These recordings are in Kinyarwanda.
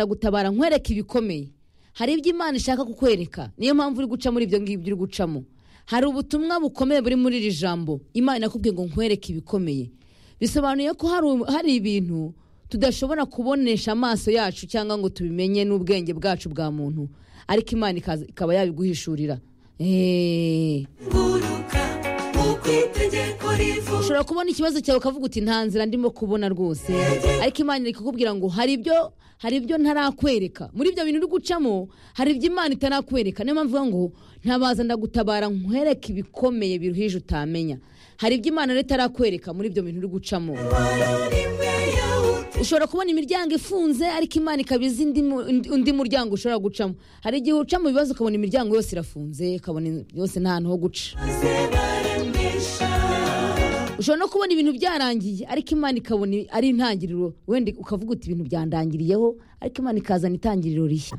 ndagutabara nkwereka ibikomeye hari ibyo imana ishaka kukwereka niyo mpamvu uri guca muri ibyo ngibyo uri gucamo hari ubutumwa bukomeye buri muri iri jambo imana inakubwiye ngo nkwereke ibikomeye bisobanuye ko hari u- hari ibintu tudashobora kubonesha amaso yacu cyangwa ngo tubimenye n'ubwenge bwacu bwa muntu ariko imana ikaza- ikaba yabiguhishurira eee Guruka uko itegeko rivuga ushobora kubona ikibazo cyawe ukavuga uti nta nzira ndimo kubona rwose ariko imana iri kukubwira ngo hari ibyo hari ibyo ntarakwereka muri ibyo bintu uri gucamo hari ibyo imana itarakwereka niyo mpamvu ivuga ngo ntabaza ndagutabara nkwereke ibikomeye biruhije utamenya hari ibyo imana rero itarakwereka muri ibyo bintu uri gucamo rimwe yawuti ushobora kubona imiryango ifunze ariko imana ikaba izi indi mu- undi- undi muryango ushobora gucamo hari igihe uca mu bibazo ukabona imiryango yose irafunze ukabona yose nta hantu ho guca maze baremesha ushobora no kubona ibintu byarangiye ariko imana ikabona ari intangiriro wenda ukavuga uti ibintu byandangiriyeho ariko imana ikazana itangiriro rishya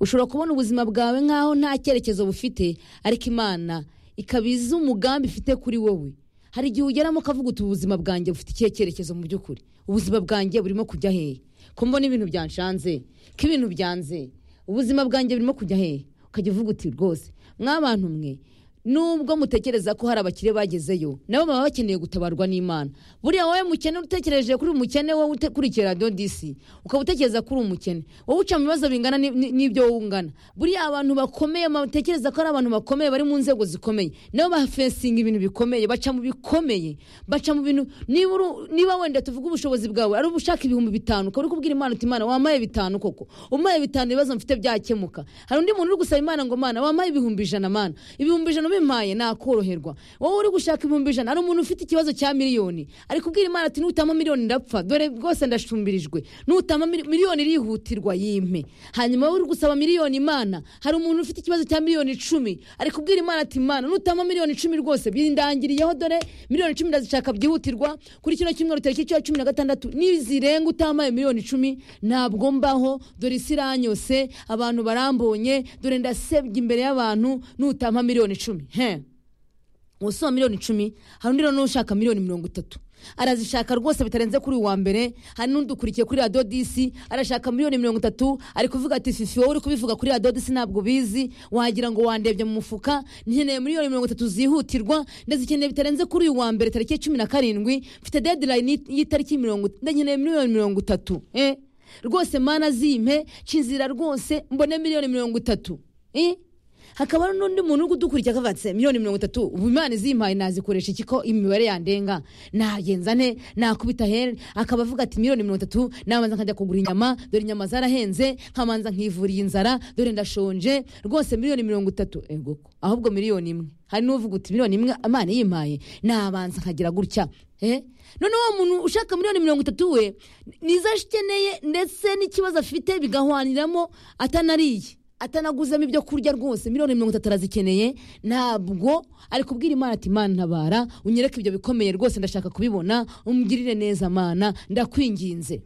ushobora kubona ubuzima bwawe nk'aho nta cyerekezo bufite ariko imana ikabiza umugambi ifite kuri wowe hari igihe ugeramo ukavuga uti ubuzima bwanjye bufite ikihe cyerekezo mu by'ukuri ubuzima bwanjye burimo kujya hehe ko mbona ibintu byanshanze ko ibintu byanze ubuzima bwanjye burimo kujya hehe ukajya uvuga uti rwose mwabantu mwe nubwo mutekereza ko hari abakire bagezeyo nabo baba bakeneye gutabarwa n'imana buriya wowe mukene utekereje kuri umukene wowe ukurikira radiyo disi ukaba utekereza kuri umukene wowe uca mu bibazo bingana ni- ni- n'ibyo wowe ungana buriya abantu bakomeye batekereza ko ari abantu bakomeye bari mu nzego zikomeye nabo bafesinga ibintu bikomeye baca mu bikomeye baca mu bintu niba uru- niba wenda tuvuga ubushobozi bwawe ari ubushaka ibihumbi bitanu ukaba uri kubwira imana uti imana wamaye bitanu koko umaye bitanu ibibazo mfite byakemuka hari undi muntu uri gusaba imana ngo mana wampaye ibihumbi ijana mana ibihumbi ijana ubimpaye nakoroherwa wowe uri gushaka ibihumbi ijana hari umuntu ufite ikibazo cya miliyoni ari kubwira imana ati nutama miliyoni ndapfa dore rwose ndashumbirijwe nutama mili- miliyoni irihutirwa yimpe hanyuma wowe uri gusaba miliyoni imana hari umuntu ufite ikibazo cya miliyoni icumi ari kubwira imana ati imana nutama miliyoni icumi rwose birindangiriyeho dore miliyoni icumi ndazishaka byihutirwa kuri kino cyumweru tariki ya cumi na gatandatu nizirenga utamaye miliyoni icumi ntabwo mbaho dore isi iranyose abantu barambonye dore ndasebya imbere y'abantu nutama miliyoni icumi he uwasoma miliyoni icumi hari undi noneho ushaka miliyoni mirongo itatu arazishaka rwose bitarenze kuri uyu wa mbere hari n'udukurikiye kuri radiyo disi arashaka miliyoni mirongo itatu ari kuvuga ati fifi wowe uri kubivuga kuri radiyo disi ntabwo ubizi wagira ngo wandebye mu mufuka nkeneye miliyoni mirongo itatu zihutirwa ndazikeneye bitarenze kuri uyu wa mbere tariki ya cumi na karindwi mfite dedirayini y'itariki mirongo nkeneye miliyoni mirongo itatu eh? rwose mana zimpe cinzira rwose mbone miliyoni mirongo itatu eh? hakaba hari n'undi muntu uri kudukurikira akavuga ati miliyoni mirongo itatu ubu imana izimpaye nazikoresha iki ko imibare yandenga nagenza nte nakubita here akaba avuga ati miliyoni mirongo itatu nabanza nkajya kugura inyama dore inyama zarahenze nkabanza nkivura iyi nzara dore ndashonje rwose miliyoni mirongo itatu ego ko. ahubwo miliyoni imwe hari n'uvuga uti miliyoni imwe imana yimpaye nabanza nkagira gutya Eh? none uwo muntu ushaka miliyoni mirongo itatu we nizo akeneye ndetse n'ikibazo afite bigahwaniramo atanariye atanaguzemo ibyo kurya rwose miliyoni mirongo itatu arazikeneye ntabwo ari kubwira imana ati imana ntabara unyereke ibyo bikomeye rwose ndashaka kubibona umugirire neza mana ndakwinginze